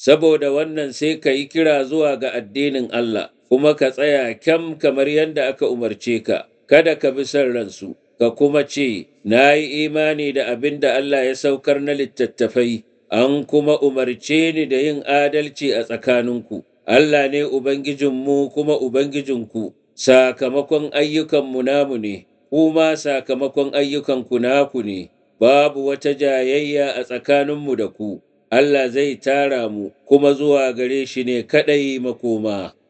saboda wannan sai ka yi kira zuwa ga addinin Allah, kuma ka tsaya kyam kamar yadda aka umarce ka, kada ka bi son ransu, ka kuma ce, Na yi imani da abin da Allah ya saukar na littattafai, an kuma umarce ni da yin adalci a tsakaninku. Allah ne Ubangijinmu kuma Ubangijinku, sakamakon ayyukanmu namu ne, kuma sakamakon ayyukanku naku ne, babu wata jayayya a tsakaninmu da ku. Allah zai tara mu kuma zuwa gare shi ne kaɗai makoma.